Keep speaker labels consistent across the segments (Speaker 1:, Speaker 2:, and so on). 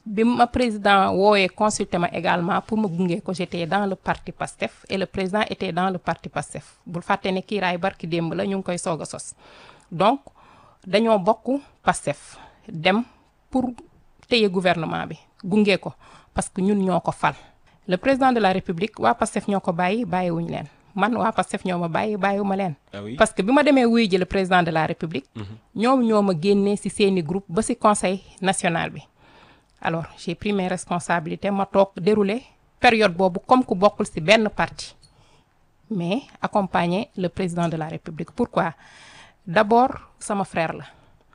Speaker 1: bi ma président woowee consulté ma également pour ma gunge ko j'étais dans le parti PASTEF et le président était dans le parti PASTEF bul fàtte ne kiiraay barki démb la ñu ngi koy soog a sos donc dañoo bokk PASTEF dem pour téye gouvernement bi gunge ko parce que ñun ñoo ko fal le président de la république waa PASTEF ñoo ko bàyyi bàyyiwuñ leen man waa PASTEF ñoo ma bàyyi bàyyiwuma leen
Speaker 2: ah oui
Speaker 1: parce que bi ma demee wuy ji le président de la république ñoom ñoo ma génnee ci seeni groupe ba ci conseil national bi alors j'ai pris mes responsabilités ma toog dérouler période boobu comme ku bokkul ci benn parti mais accompagner le président de la république pourquoi d'abord sama frère la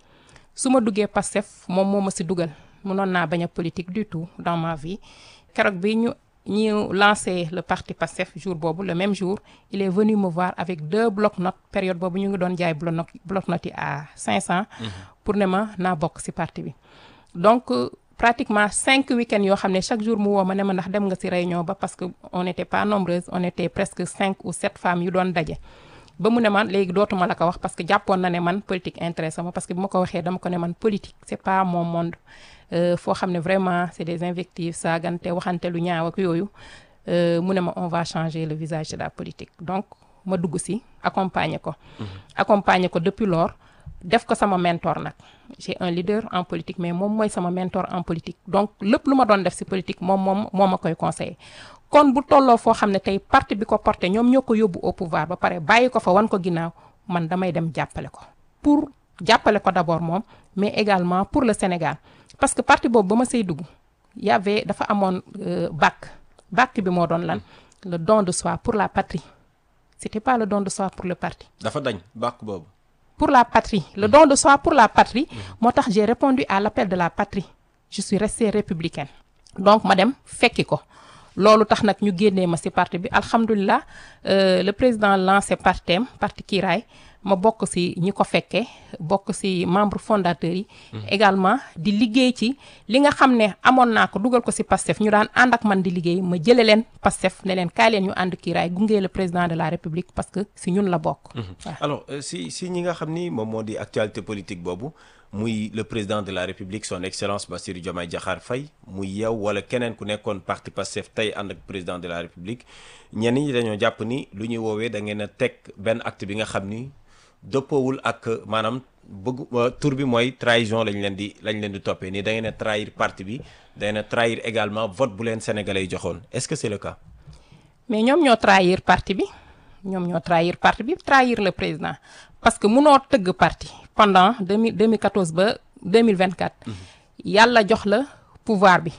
Speaker 1: su ma duggee Pastef moom moo ma ci dugal mënoon naa bañ a politique du tout dans ma vie keroog bi ñu ñu lancé le parti Pastef jour boobu le même jour il est venu me voir avec deux bloc-notes période boobu ñu ngi doon jaay bloc bloc-notes yi à 500. pour ne ma naa bokk ci parti bi donc euh, pratiquement cinq week-ends yoo xam ne chaque jour mu woo ma ne ma ndax dem nga ci réunion ba parce que on n'était pas nombreuses on était presque cinq ou sept femmes yu doon daje ba mu ne man léegi dootuma la ko wax parce que jàppoon na ne man politique intéressé ma parce que bu ma ko waxee dama ko ne man politique c'est pas mon monde Euh, foo xam ne vraiment c'est des invectives saagante waxante lu ñaaw ak yooyu euh, mu ne ma on va changer le visage de la politique donc ma dugg ci accompagner ko accompagner ko depuis lors def ko sama mentor nag j'ai un leader en politique mais moom mooy sama mentor en politique donc lépp lu ma doon def ci politique moom moom moo ma koy conseiller kon bu tolloo foo xam ne tey parti bi ko porté ñoom ñoo ko yóbbu au pouvoir ba pare bàyyi ko fa wan ko ginnaaw man damay dem jàppale ko pour jàppale ko d'abord moom mais également pour le Sénégal parce que parti boobu ba ma say dugg y avait dafa amoon euh, bac bac bi moo doon lan le don de soi pour la patrie c'était pas le don de soi pour le parti
Speaker 2: dafa dañ bàkk boobu
Speaker 1: pour la patrie le don de soi pour la patrie moo tax j'ai répondu à l'appel de la patrie je suis restée républicaine donc ma dem fekki ko loolu tax nag ñu génnee ma ci parti bi alhamdulilah euh, le président lancé partem parti Kiiraay ma bokk ci ñi ko fekkee bokk ci membre fondateurs yi également di liggéey ci li nga xam ne amoon naa ko dugal ko ci Pastef ñu daan ànd ak man di liggéey ma jële leen Pastef ne leen kaay leen ñu ànd Kiiraay gunge le président de la République parce que ci ñun la bokk waaw.
Speaker 2: alors euh, si si ñi nga xam ni moom moo di actualité politique boobu muy le président de la république son excellence Bassirou Diomaye Diakhar Faye muy yow wala keneen ku nekkoon parti Pastef tey ànd ak président de la république ñenn ñi dañoo jàpp ni lu ñuy woowee da ngeen a teg benn acte bi nga xam ni dëppoowul ak maanaam bëgg tur bi mooy trahison lañ leen di lañ leen di toppee ni da ngeen a trahir parti bi da ngeen a trahir également vote bu leen sénégalais yi joxoon est-ce que c'est le cas.
Speaker 1: mais ñoom ñoo trahir parti bi ñoom ñoo trahir parti bi trahir le président parce que munoo tëgg parti pendant 2000 2014 ba 2024 yàlla jox la pouvoir bi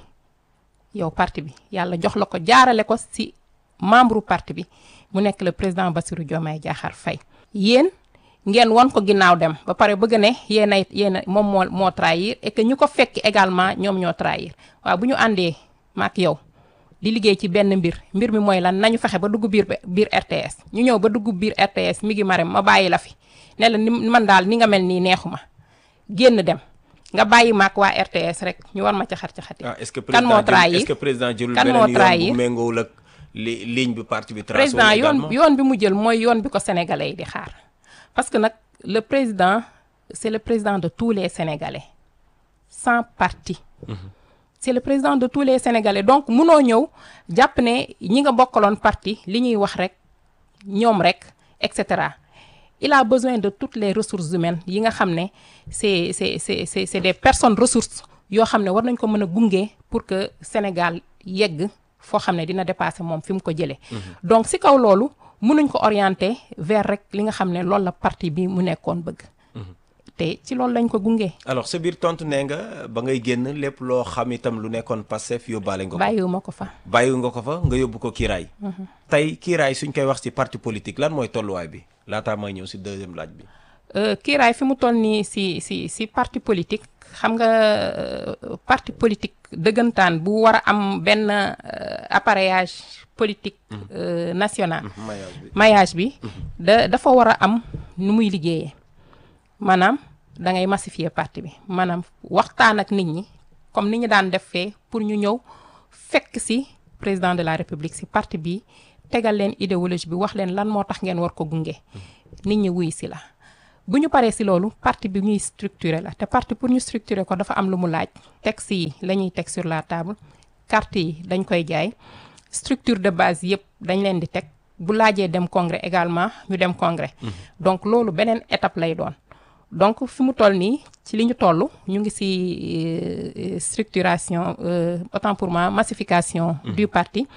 Speaker 1: yow parti bi yàlla jox la ko jaarale ko ci membre parti bi mu nekk le président Bassirou Diomaye Diakhar Faye yéen ngeen won ko ginnaaw dem ba pare bëgg ne yéen ay yéen moom moo moo trahir et que ñu ko fekk également ñoom ñoo trahir waaw bu ñu àndee maak yow di liggéey ci benn mbir mbir mi mooy lan nañu fexe ba dugg biir biir RTS ñu ñëw ba dugg biir RTS mi ngi marem ma bàyyi la fi ne la ni man daal ni nga mel nii neexuma génn dem nga bàyyi maak waa RTS rek ñu war ma caxat caxati
Speaker 2: ah est-ce que
Speaker 1: kan moo
Speaker 2: président jël
Speaker 1: trahir
Speaker 2: est-ce que président jëlul
Speaker 1: kan moo
Speaker 2: beneen yoon
Speaker 1: trahir
Speaker 2: bu méngoowul ak li ligne bi parti bi tracé
Speaker 1: président yoon
Speaker 2: également
Speaker 1: yoon bi mu jël mooy yoon bi ko sénégalais yi di xaar parce que nag le président c'est le président de tous les sénégalais sans parti c'est le président de tous les sénégalais donc munoo ñëw jàpp ne ñi nga bokkaloon parti li ñuy wax rek ñoom rek et cetera il a besoin de toutes les ressources humaines yi nga xam ne c'est c'est c'est c'est c'est des personnes ressources yoo xam ne war nañ ko mën a gunge pour que Sénégal yegg foo xam ne dina dépasser moom fi mu ko jëlee. donc si kaw loolu mënuñ ko orienter vers rek li nga xam ne loolu la parti bi mu nekkoon bëgg. te ci loolu lañ ko gunge.
Speaker 2: alors sa biir tontu nee nga ba ngay génn lépp loo xam itam lu nekkoon Pastef yóbbaale nga ko
Speaker 1: bàyyiwuma ko fa.
Speaker 2: bàyyi nga ko fa nga yóbbu ko kiiraay tey kiiraay suñ koy wax ci parti politique lan mooy tolluwaay bi laataa may ñëw ci deuxième laaj bi
Speaker 1: Euh, kiiraay fi mu toll nii si si si parti politique xam nga euh, parti politique dëggantaan bu war a am benn euh, appareillage politique euh, national
Speaker 2: maillage bi
Speaker 1: maillage bi da dafa war a am nu muy liggéeyee maanaam da ngay massifier parti bi maanaam waxtaan ak nit ñi comme ni ñu daan def fee pour ñu ñëw fekk ci président de la république ci parti bi tegal leen idéologie bi wax leen lan moo tax ngeen war ko gunge nit ñi wuy ci la bu ñu paree si loolu parti bi ñuy structurer la te parti pour ñu structurer ko dafa am lu mu laaj texte yi la ñuy teg sur la table carte yi dañ koy jaay structure de base yëpp dañ leen di teg bu laajee dem congrès également ñu dem congrès donc loolu beneen étape lay doon donc fi mu toll nii ci li ñu toll ñu ngi ci euh, structuration euh, autant pour moi massification du parti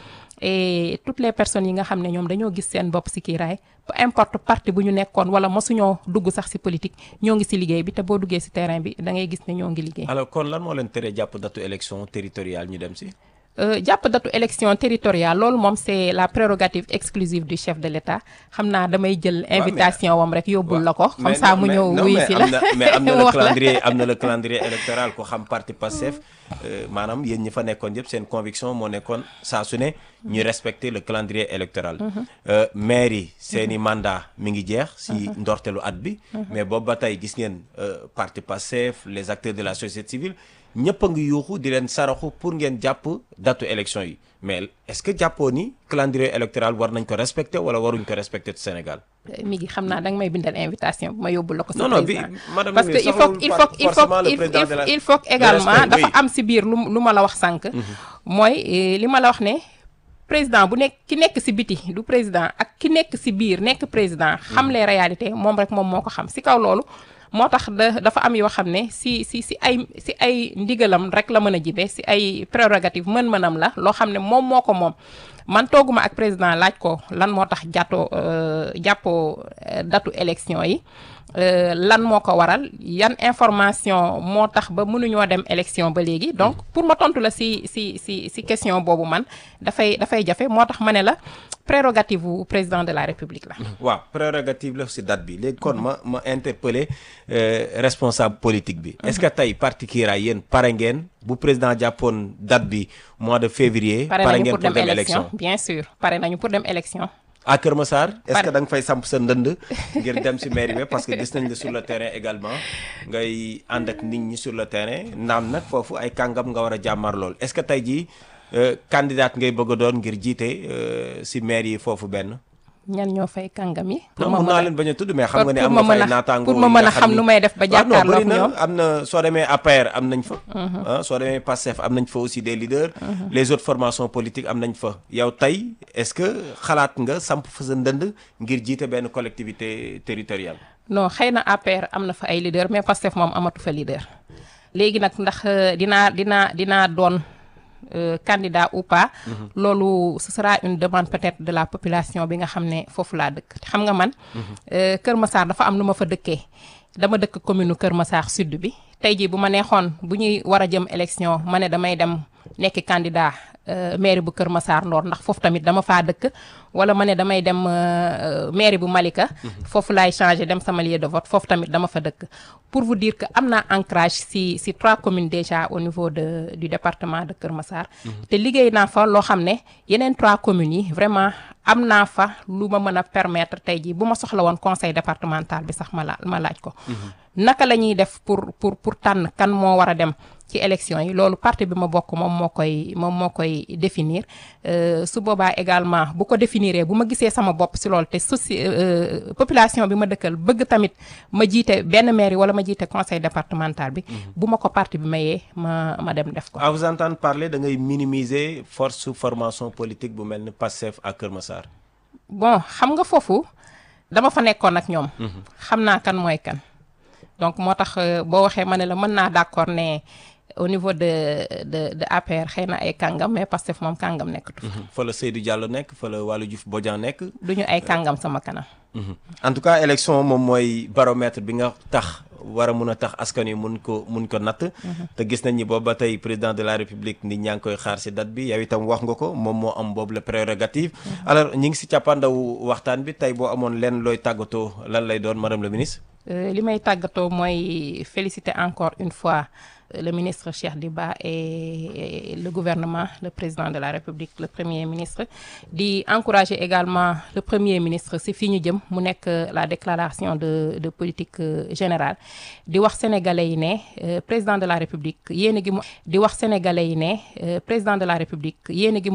Speaker 1: et toutes les personnes yi nga xam ne ñoom dañoo gis seen bopp ci kiiraay peu importe parti bu ñu nekkoon wala mosuñoo dugg sax ci politique ñoo ngi ci liggéey bi te boo duggee ci terrain bi da ngay gis ne ñoo ngi liggéey
Speaker 2: alors kon lan moo leen tere jàpp datu élection territoriale ñu dem si
Speaker 1: Euh, jàpp datu élection territoriale loolu moom c'est la prérogative exclusive du chef de l'État xam naa damay jël invitation wam rek yóbbul la ko comme ça mu ñëw wuy si la
Speaker 2: mais am na le
Speaker 1: wax la.
Speaker 2: calendrier am na le calendrier électoral ko xam parti Pastef euh, maanaam yéen ñi fa nekkoon yëpp seen conviction moo nekkoon saa su ne ñu respecter le calendrier électoral euh, maire yi seen i mandat mi ngi jeex si ndortelu at bi mais boobu ba tey gis ngeen euh, parti Pastef les acteurs de la société civile ñëpp a ngi yuuxu di leen saraxu pour ngeen jàpp datu élection yi mais est-ce que jàppoo ni calendrier électoral war nañ ko respecter wala waruñ ko respecter ci Sénégal
Speaker 1: mi ngi xam naa danga may bindal invitation bu ma yóbbul la ko sa
Speaker 2: Non, non, bi-
Speaker 1: président
Speaker 2: madame
Speaker 1: parce
Speaker 2: la
Speaker 1: que il
Speaker 2: ministre,
Speaker 1: faut il faut il faut
Speaker 2: forcément le
Speaker 1: il
Speaker 2: président de la-
Speaker 1: il faut
Speaker 2: le
Speaker 1: également
Speaker 2: respect,
Speaker 1: dafa
Speaker 2: oui.
Speaker 1: am si biir lu lu ma la wax sànq mooy eh, li ma la wax ne président bu nekk ki nekk si biti du président ak ki nekk si biir nekk président xam les réalités moom rek moom moo ko xam si kaw loolu moo tax da dafa am yoo xam ne si si si ay si ay ndigalam rek la mën a jibe si ay prérogative mën-mënam la loo xam ne moom moo ko moom man tooguma ak président laaj ko lan moo tax jàttoo euh, jàppoo euh, datu élection yi euh, lan moo ko waral yan information moo tax ba mënuñoo dem élection ba léegi donc pour ma tontu la si si si si question boobu man dafay dafay jafe moo tax ma ne la prérogative wu président de la république la
Speaker 2: waaw prérogative la si date bi léegi kon ma ma interpeller euh, responsable politique bi est-ce que tey parti Kiraay yéen pare ngeen bu président jàppoon date bi mois de février
Speaker 1: pare
Speaker 2: pare
Speaker 1: nañu
Speaker 2: ngeen
Speaker 1: pour dem élection bien sûr pare nañu pour dem élection
Speaker 2: à Kër Massar est-ce
Speaker 1: Pare.
Speaker 2: que da nga fay samp sa ndënd ngir dem si mairie bi parce que gis nañ la sur le terrain également ngay ànd ak nit ñi sur le terrain naam nag foofu ay kàngam nga war a jàmmar lool est-ce que tey jii euh, candidate ngay bëgg a doon ngir jiite euh, si maire yi foofu benn
Speaker 1: ñan ñoo fay kàngam yi
Speaker 2: non
Speaker 1: ma
Speaker 2: mun
Speaker 1: mën
Speaker 2: naa
Speaker 1: a-
Speaker 2: leen bañ a tudd mais xam
Speaker 1: pour-
Speaker 2: nga ne
Speaker 1: pour
Speaker 2: am
Speaker 1: ma
Speaker 2: nga
Speaker 1: mën
Speaker 2: fay
Speaker 1: a-
Speaker 2: naataango
Speaker 1: pour ma
Speaker 2: yi
Speaker 1: mën
Speaker 2: nga
Speaker 1: a xam
Speaker 2: ni-
Speaker 1: nu may def ba
Speaker 2: waaw non,
Speaker 1: jàkkaarloog
Speaker 2: bëri na,
Speaker 1: ñoom.
Speaker 2: am na soo demee APR am nañ fa ah soo demee PASTEF am nañ fa aussi des leaders les autres formations politiques am nañ fa yow tey est-ce que xalaat nga samp fa sa ndënd ngir jiite benn collectivité territoriale
Speaker 1: non xëy na APR am na fa ay leader mais Pastef moom amatu fa leader léegi nag ndax euh, dinaa dinaa dinaa doon euh, candidat ou pas loolu ce sera une demande peut-être de la population bi nga xam ne foofu laa dëkk te xam nga man euh, Kër Massar dafa am nu ma fa dëkkee dama dëkk commune Kër Massar sud bi tey jii bu ma neexoon bu ñuy war a jëm élection ma ne damay dem nekk candidat euh, mairie bu Kër Massar Nord ndax foofu tamit dama faa dëkk wala ma ne damay dem euh, mairie bu Malika foofu laay changer dem sama lieu de vote foofu tamit dama fa dëkk pour vous dire que am naa ancrage si si trois communes déjà au niveau de du département de Kër Massar te liggéey naa fa loo xam ne yeneen trois communes yi vraiment am naa fa lu ma mën a permettre tey jii bu ma soxla woon conseil départemental bi sax ma la ma laaj ko naka la ñuy def pour pour pour tànn kan moo war a dem ci élection yi loolu parti bi ma bokk moom moo koy moom moo koy définir Euh, su boobaa également bu ko définiree bu ma gisee sama bopp si loolu te soci euh, population bi ma dëkkal bëgg tamit ma jiite benn mairie wala ma jiite conseil départemental bi bu ma ko parti bi mayee ma ma dem def ko
Speaker 2: à vous entendre parler da ngay minimiser force formation politique bu mel ni PASTEF à Kër Massar
Speaker 1: bon xam nga foofu dama fa nekkoon ak ñoom xam naa kan mooy kan donc moo tax euh, boo waxee ma ne la mën naa d'accord ne au niveau de de de APR xëy na ay kàngam mais Pastef moom kàngam nekkatu fa
Speaker 2: fa la Seydou Diallo nekk fa la Waly Diouf Bodian nekk
Speaker 1: duñu ay kàngam sama kanam
Speaker 2: en tout cas élection moom mooy baromètre bi nga tax war a mun a tax askan wi mun ko mun ko natt te gis nañ ni boobu ba tey président de la république nit ñaa ngi koy xaar si date bi yow itam wax nga ko moom moo am boobu la prérogative alors ñi ngi si càppaandaw waxtaan bi tey boo amoon lenn looy tàggatoo lan lay doon madame le ministre
Speaker 1: Euh, li may tàggatoo mooy féliciter encore une fois euh, le ministre Cheikh Diba et, et le gouvernement le président de la République le premier ministre di encourager également le premier ministre si fii ñu jëm mu nekk euh, la déclaration de de politique euh, générale di wax sénégalais yi ne euh, président de la République yéene gi mu di wax sénégalais yi ne euh, président de la République yéene gi mu